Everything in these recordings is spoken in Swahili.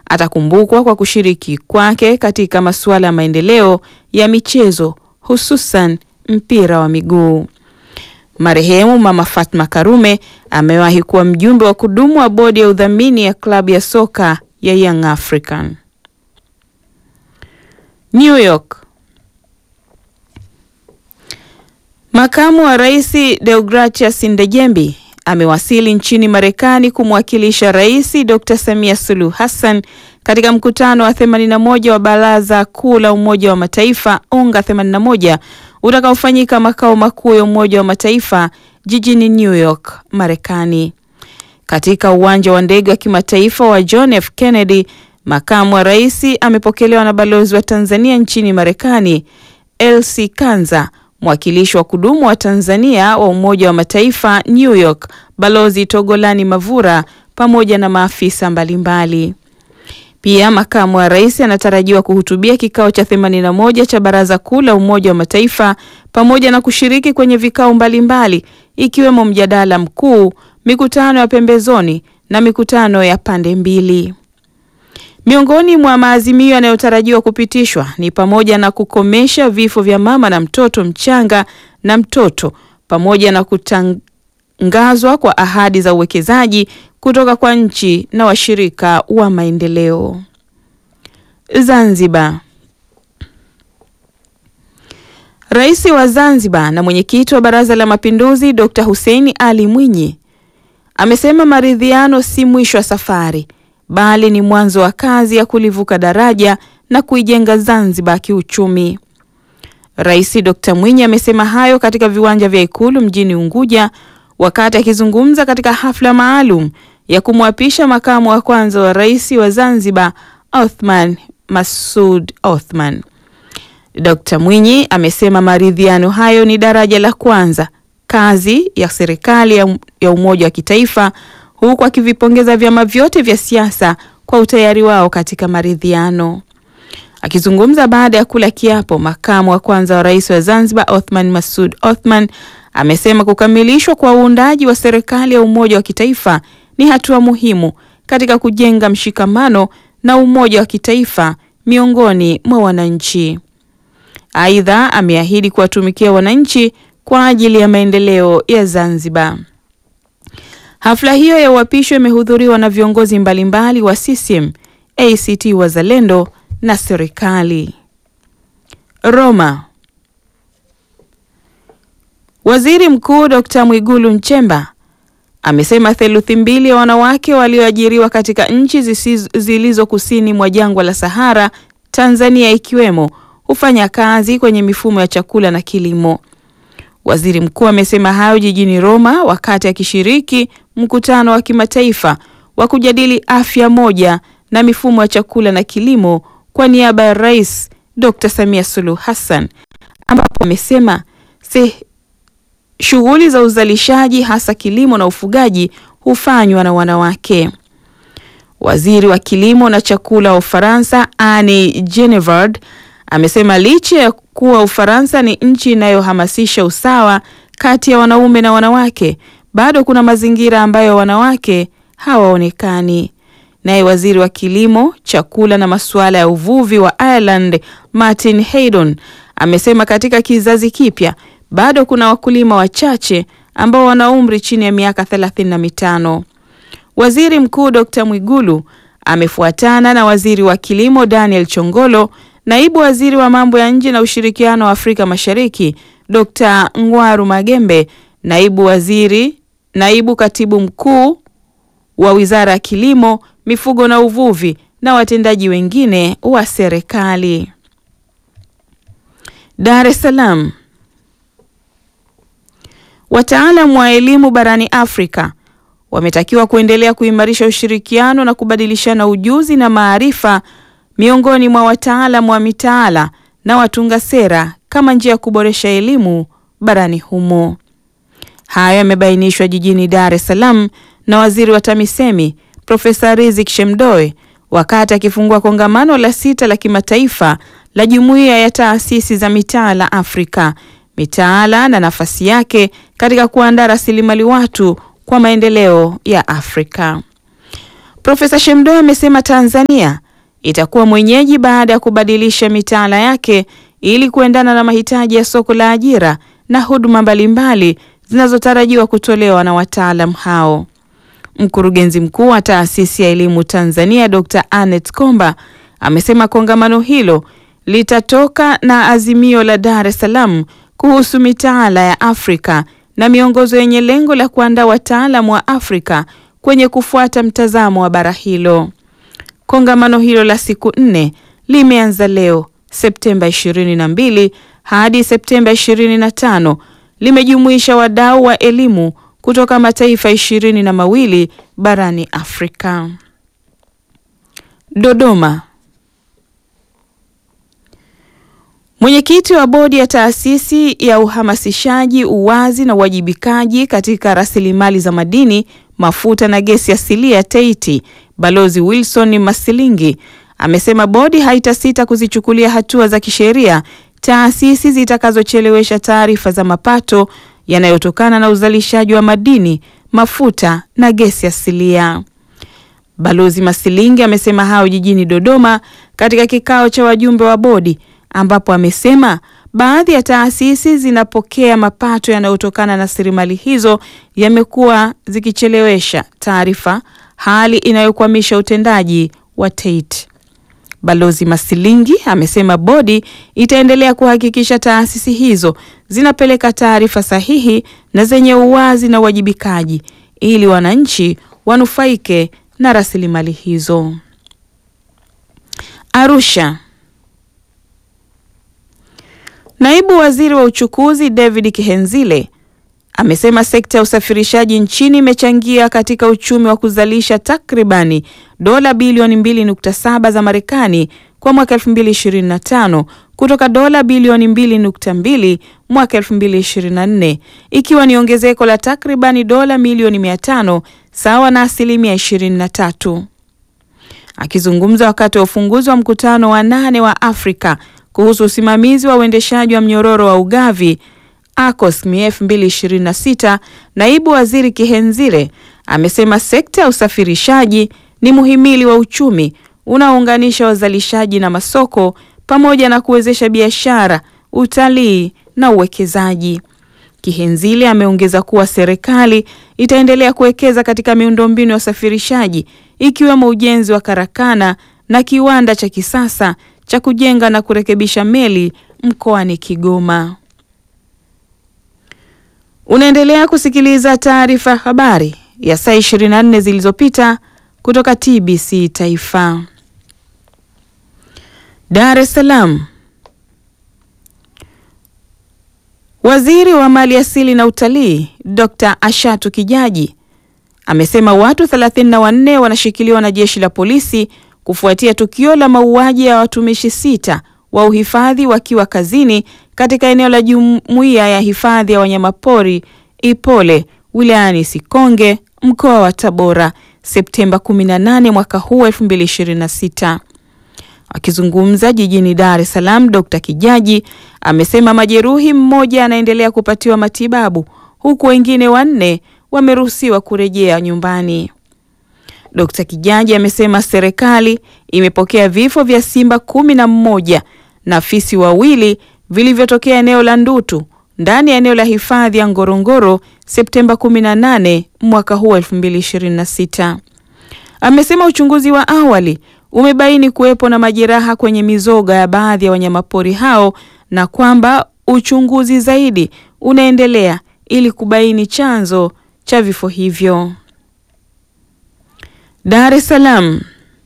atakumbukwa kwa kushiriki kwake katika masuala ya maendeleo ya michezo hususan mpira wa miguu. Marehemu Mama Fatma Karume amewahi kuwa mjumbe wa kudumu wa bodi ya udhamini ya klabu ya soka ya Young African. New York. Makamu wa Rais Deogratias Ndejembi amewasili nchini Marekani kumwakilisha Rais Dr. Samia Suluhu Hassan katika mkutano wa 81 wa Baraza Kuu la Umoja wa Mataifa UNGA 81 utakaofanyika makao makuu ya Umoja wa Mataifa jijini New York, Marekani. Katika uwanja wa ndege wa kimataifa wa John F. Kennedy, makamu wa rais amepokelewa na balozi wa Tanzania nchini Marekani, Elsie Kanza, mwakilishi wa kudumu wa Tanzania wa Umoja wa Mataifa New York, Balozi Togolani Mavura pamoja na maafisa mbalimbali. Pia makamu wa rais anatarajiwa kuhutubia kikao cha 81 cha Baraza Kuu la Umoja wa Mataifa pamoja na kushiriki kwenye vikao mbalimbali ikiwemo mjadala mkuu, mikutano ya pembezoni na mikutano ya pande mbili. Miongoni mwa maazimio yanayotarajiwa kupitishwa ni pamoja na kukomesha vifo vya mama na mtoto mchanga na mtoto pamoja na kutangazwa kwa ahadi za uwekezaji kutoka kwa nchi na washirika wa maendeleo. Zanzibar. Rais wa Zanzibar na mwenyekiti wa Baraza la Mapinduzi Dr. Hussein Ali Mwinyi amesema maridhiano si mwisho wa safari bali ni mwanzo wa kazi ya kulivuka daraja na kuijenga Zanzibar kiuchumi. Rais Dr. Mwinyi amesema hayo katika viwanja vya Ikulu mjini Unguja wakati akizungumza katika hafla maalum ya kumwapisha makamu wa kwanza wa rais wa Zanzibar Othman Masoud Othman. Dr. Mwinyi amesema maridhiano hayo ni daraja la kwanza kazi ya serikali ya, ya umoja wa kitaifa huku akivipongeza vyama vyote vya siasa kwa utayari wao katika maridhiano. Akizungumza baada ya kula kiapo, makamu wa kwanza wa rais wa Zanzibar Othman Masoud Othman amesema kukamilishwa kwa uundaji wa serikali ya umoja wa kitaifa ni hatua muhimu katika kujenga mshikamano na umoja wa kitaifa miongoni mwa wananchi. Aidha, ameahidi kuwatumikia wananchi kwa ajili ya maendeleo ya Zanzibar. Hafla hiyo ya uapisho imehudhuriwa na viongozi mbalimbali wa CCM, ACT Wazalendo na serikali. Roma. Waziri Mkuu Dr. Mwigulu Nchemba amesema theluthi mbili ya wanawake walioajiriwa katika nchi zilizo kusini mwa jangwa la Sahara, Tanzania ikiwemo, hufanya kazi kwenye mifumo ya chakula na kilimo. Waziri Mkuu amesema hayo jijini Roma wakati akishiriki mkutano wa kimataifa wa kujadili afya moja na mifumo ya chakula na kilimo kwa niaba ya Rais Dr. Samia Suluhu Hassan ambapo amesema shughuli za uzalishaji hasa kilimo na ufugaji hufanywa na wanawake. Waziri wa kilimo na chakula wa Ufaransa Anne Genevard amesema licha ya kuwa Ufaransa ni nchi inayohamasisha usawa kati ya wanaume na wanawake, bado kuna mazingira ambayo wanawake hawaonekani. Naye waziri wa kilimo, chakula na masuala ya uvuvi wa Ireland Martin Haydon amesema katika kizazi kipya bado kuna wakulima wachache ambao wana umri chini ya miaka thelathini na mitano. Waziri Mkuu Dr. Mwigulu amefuatana na waziri wa kilimo Daniel Chongolo, naibu waziri wa mambo ya nje na ushirikiano wa Afrika Mashariki Dr. Ngwaru Magembe, naibu waziri, naibu katibu mkuu wa Wizara ya Kilimo, Mifugo na Uvuvi na watendaji wengine wa serikali. Dar es Salaam. Wataalamu wa elimu barani Afrika wametakiwa kuendelea kuimarisha ushirikiano na kubadilishana ujuzi na maarifa miongoni mwa wataalamu wa mitaala na watunga sera kama njia ya kuboresha elimu barani humo. Hayo yamebainishwa jijini Dar es Salaam na waziri wa TAMISEMI Profesa Riziki Shemdoe wakati akifungua kongamano la sita la kimataifa la Jumuiya ya Taasisi za Mitaala Afrika, mitaala na nafasi yake katika kuandaa rasilimali watu kwa maendeleo ya Afrika. Profesa Shemdoe amesema Tanzania itakuwa mwenyeji baada ya kubadilisha mitaala yake ili kuendana na mahitaji ya soko la ajira na huduma mbalimbali zinazotarajiwa kutolewa na wataalam hao. Mkurugenzi mkuu wa Taasisi ya Elimu Tanzania Dr. Anet Komba amesema kongamano hilo litatoka na azimio la Dar es Salaam kuhusu mitaala ya Afrika na miongozo yenye lengo la kuandaa wataalamu wa Afrika kwenye kufuata mtazamo wa bara hilo. Kongamano hilo la siku nne limeanza leo Septemba 22 hadi Septemba 25, limejumuisha wadau wa elimu kutoka mataifa ishirini na mawili barani Afrika. Dodoma. Mwenyekiti wa bodi ya taasisi ya uhamasishaji uwazi na uwajibikaji katika rasilimali za madini, mafuta na gesi asilia TEITI, Balozi Wilson Masilingi amesema bodi haitasita kuzichukulia hatua za kisheria taasisi zitakazochelewesha taarifa za mapato yanayotokana na uzalishaji wa madini, mafuta na gesi asilia. Balozi Masilingi amesema hayo jijini Dodoma katika kikao cha wajumbe wa bodi ambapo amesema baadhi ya taasisi zinapokea mapato yanayotokana na rasilimali hizo yamekuwa zikichelewesha taarifa, hali inayokwamisha utendaji wa TEITI. Balozi Masilingi amesema bodi itaendelea kuhakikisha taasisi hizo zinapeleka taarifa sahihi na zenye uwazi na uwajibikaji ili wananchi wanufaike na rasilimali hizo. Arusha. Naibu Waziri wa Uchukuzi David Kihenzile amesema sekta ya usafirishaji nchini imechangia katika uchumi wa kuzalisha takribani dola bilioni 2.7 za Marekani kwa mwaka 2025 kutoka dola bilioni 2.2 mwaka 2024, ikiwa ni ongezeko la takribani dola milioni 500 sawa na asilimia 23. Akizungumza wakati wa ufunguzi wa mkutano wa nane wa Afrika kuhusu usimamizi wa uendeshaji wa mnyororo wa ugavi ACOSMI 2026, naibu waziri Kihenzile amesema sekta ya usafirishaji ni muhimili wa uchumi unaounganisha wazalishaji na masoko pamoja na kuwezesha biashara, utalii na uwekezaji. Kihenzile ameongeza kuwa serikali itaendelea kuwekeza katika miundombinu ya usafirishaji ikiwemo ujenzi wa karakana na kiwanda cha kisasa cha kujenga na kurekebisha meli mkoani Kigoma. Unaendelea kusikiliza taarifa ya habari ya saa 24 zilizopita kutoka TBC Taifa. Dar es Salaam. Waziri wa Mali Asili na Utalii, Dr. Ashatu Kijaji amesema watu 34 wanashikiliwa na jeshi la polisi kufuatia tukio la mauaji ya watumishi sita wa uhifadhi wakiwa kazini katika eneo la Jumuiya ya Hifadhi ya Wanyamapori Ipole wilayani Sikonge mkoa wa Tabora Septemba 18 mwaka huu 2026. Akizungumza jijini Dar es Salaam, Dr. Kijaji amesema majeruhi mmoja anaendelea kupatiwa matibabu huku wengine wanne wameruhusiwa kurejea nyumbani. Dr. Kijaji amesema serikali imepokea vifo vya simba kumi na mmoja na fisi wawili vilivyotokea eneo la Ndutu ndani ya eneo la hifadhi ya Ngorongoro Septemba 18 mwaka huu 2026. Amesema uchunguzi wa awali umebaini kuwepo na majeraha kwenye mizoga ya baadhi ya wanyamapori hao na kwamba uchunguzi zaidi unaendelea ili kubaini chanzo cha vifo hivyo. Dar es Salaam.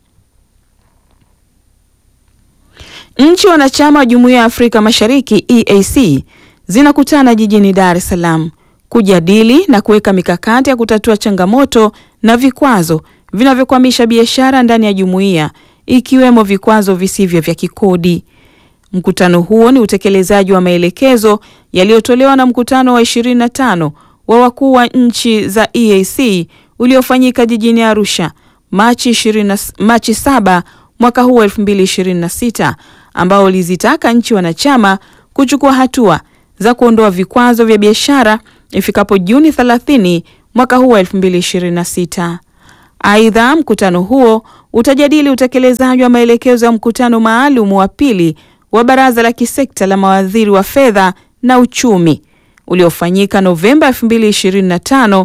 Nchi wanachama wa Jumuiya ya Afrika Mashariki EAC zinakutana jijini Dar es Salaam kujadili na kuweka mikakati ya kutatua changamoto na vikwazo vinavyokwamisha biashara ndani ya jumuiya ikiwemo vikwazo visivyo vya kikodi. Mkutano huo ni utekelezaji wa maelekezo yaliyotolewa na mkutano wa 25 wa wakuu wa nchi za EAC uliofanyika jijini Arusha Machi 20, Machi 7 mwaka huu 2026 ambao ulizitaka nchi wanachama kuchukua hatua za kuondoa vikwazo vya biashara ifikapo Juni 30 mwaka huu 2026. Aidha, mkutano huo utajadili utekelezaji wa maelekezo ya mkutano maalum wa pili wa baraza la kisekta la mawaziri wa fedha na uchumi uliofanyika Novemba 2025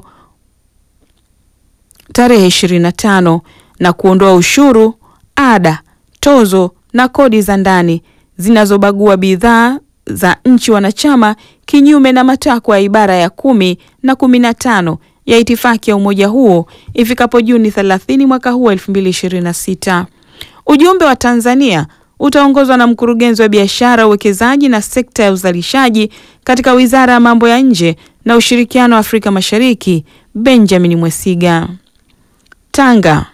tarehe 25 na kuondoa ushuru, ada, tozo na kodi za ndani zinazobagua bidhaa za nchi wanachama kinyume na matakwa ya ibara ya kumi na kumi na tano ya itifaki ya umoja huo ifikapo Juni 30 mwaka huu 2026. Ujumbe wa Tanzania utaongozwa na mkurugenzi wa biashara, uwekezaji na sekta ya uzalishaji katika Wizara ya Mambo ya Nje na Ushirikiano wa Afrika Mashariki, Benjamin Mwesiga. Tanga.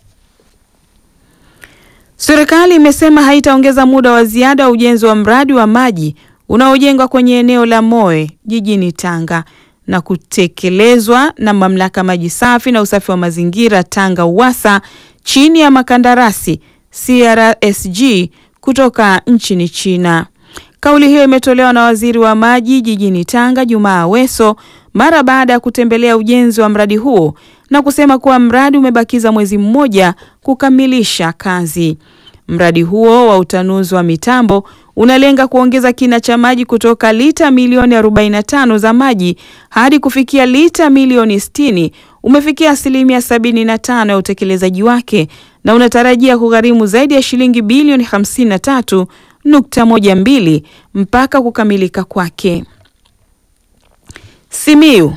Serikali imesema haitaongeza muda wa ziada wa ujenzi wa mradi wa maji unaojengwa kwenye eneo la Moe jijini Tanga na kutekelezwa na Mamlaka Maji Safi na Usafi wa Mazingira Tanga UWASA chini ya makandarasi CRSG kutoka nchini China. Kauli hiyo imetolewa na Waziri wa Maji jijini Tanga Jumaa Aweso mara baada ya kutembelea ujenzi wa mradi huo na kusema kuwa mradi umebakiza mwezi mmoja kukamilisha kazi. Mradi huo wa utanuzi wa mitambo unalenga kuongeza kina cha maji kutoka lita milioni 45 za maji hadi kufikia lita milioni 60. Umefikia asilimia 75 ya utekelezaji wake na unatarajia kugharimu zaidi ya shilingi bilioni 53.12 mpaka kukamilika kwake. Simiyu.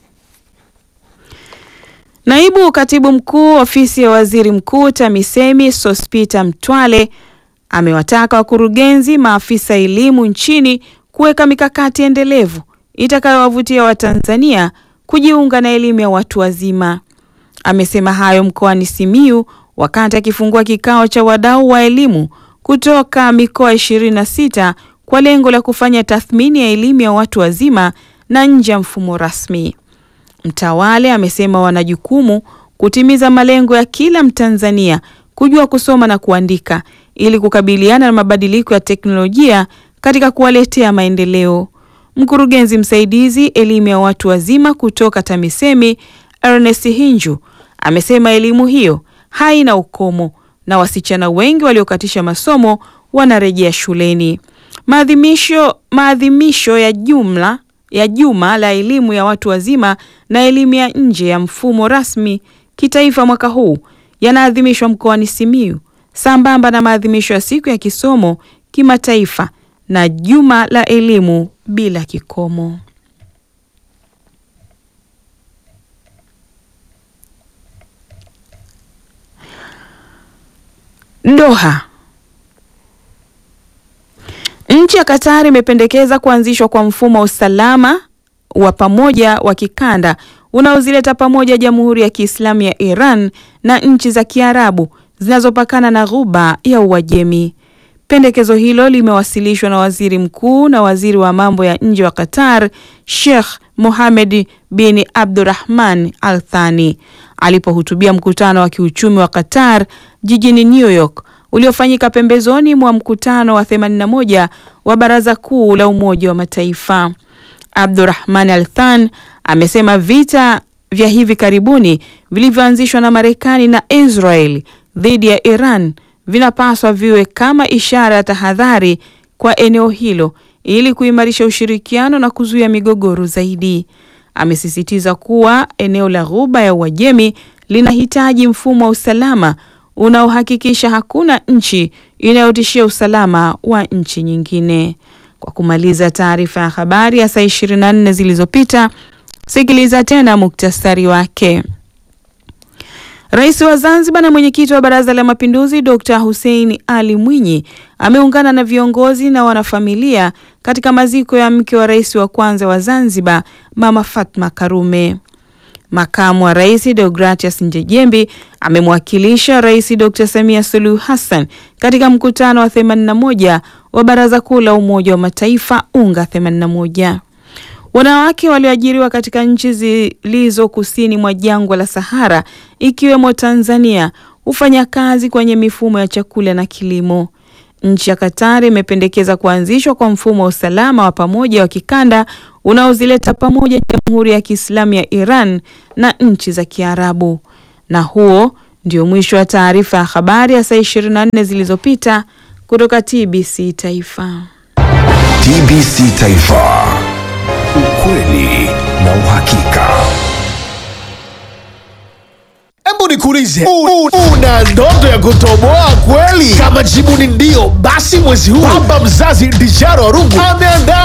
Naibu Katibu Mkuu Ofisi ya Waziri Mkuu TAMISEMI Sospita Mtwale amewataka wakurugenzi, maafisa elimu nchini kuweka mikakati endelevu itakayowavutia Watanzania kujiunga na elimu ya watu wazima. Amesema hayo mkoani Simiyu wakati akifungua kikao cha wadau wa elimu kutoka mikoa 26 kwa lengo la kufanya tathmini ya elimu ya watu wazima na nje ya mfumo rasmi. Mtawale amesema wana jukumu kutimiza malengo ya kila Mtanzania kujua kusoma na kuandika ili kukabiliana na mabadiliko ya teknolojia katika kuwaletea maendeleo. Mkurugenzi msaidizi elimu ya watu wazima kutoka TAMISEMI Ernest Hinju amesema elimu hiyo haina ukomo na wasichana wengi waliokatisha masomo wanarejea shuleni. Maadhimisho maadhimisho ya jumla ya juma la elimu ya watu wazima na elimu ya nje ya mfumo rasmi kitaifa mwaka huu yanaadhimishwa mkoani Simiyu sambamba na maadhimisho ya siku ya kisomo kimataifa na juma la elimu bila kikomo. Doha. Nchi ya Katari imependekeza kuanzishwa kwa mfumo wa usalama wa pamoja wa kikanda unaozileta pamoja Jamhuri ya Kiislamu ya Iran na nchi za Kiarabu zinazopakana na Ghuba ya Uajemi. Pendekezo hilo limewasilishwa na Waziri Mkuu na Waziri wa Mambo ya Nje wa Qatar, Sheikh Mohammed bin Abdurrahman Al Thani alipohutubia mkutano wa kiuchumi wa Qatar jijini New York uliofanyika pembezoni mwa mkutano wa 81 wa Baraza Kuu la Umoja wa Mataifa. Abdurrahman Al Than amesema vita vya hivi karibuni vilivyoanzishwa na Marekani na Israel dhidi ya Iran vinapaswa viwe kama ishara ya tahadhari kwa eneo hilo ili kuimarisha ushirikiano na kuzuia migogoro zaidi. Amesisitiza kuwa eneo la Ghuba ya Uajemi linahitaji mfumo wa usalama unaohakikisha hakuna nchi inayotishia usalama wa nchi nyingine. Kwa kumaliza taarifa ya habari ya saa 24 zilizopita, sikiliza tena muktasari wake. Rais wa Zanzibar na mwenyekiti wa Baraza la Mapinduzi Dr. Hussein Ali Mwinyi ameungana na viongozi na wanafamilia katika maziko ya mke wa rais wa kwanza wa Zanzibar, Mama Fatma Karume. Makamu wa Rais Deogratias Njejembi amemwakilisha Rais Dr. Samia Suluhu Hassan katika mkutano wa 81 wa Baraza Kuu la Umoja wa Mataifa UNGA 81. Wanawake walioajiriwa katika nchi zilizo kusini mwa jangwa la Sahara ikiwemo Tanzania hufanya kazi kwenye mifumo ya chakula na kilimo. Nchi ya Katari imependekeza kuanzishwa kwa mfumo wa usalama wa pamoja wa kikanda unaozileta pamoja Jamhuri ya Kiislamu ya Iran na nchi za Kiarabu. Na huo ndio mwisho wa taarifa ya habari ya saa 24 zilizopita kutoka TBC Taifa. TBC Taifa, ukweli na uhakika. Hebu nikuulize, u- u- una ndoto ya kutoboa kweli? Kama jibu ni ndio, basi mwezi huu baba mzazi Dijaro Arungu ameandaa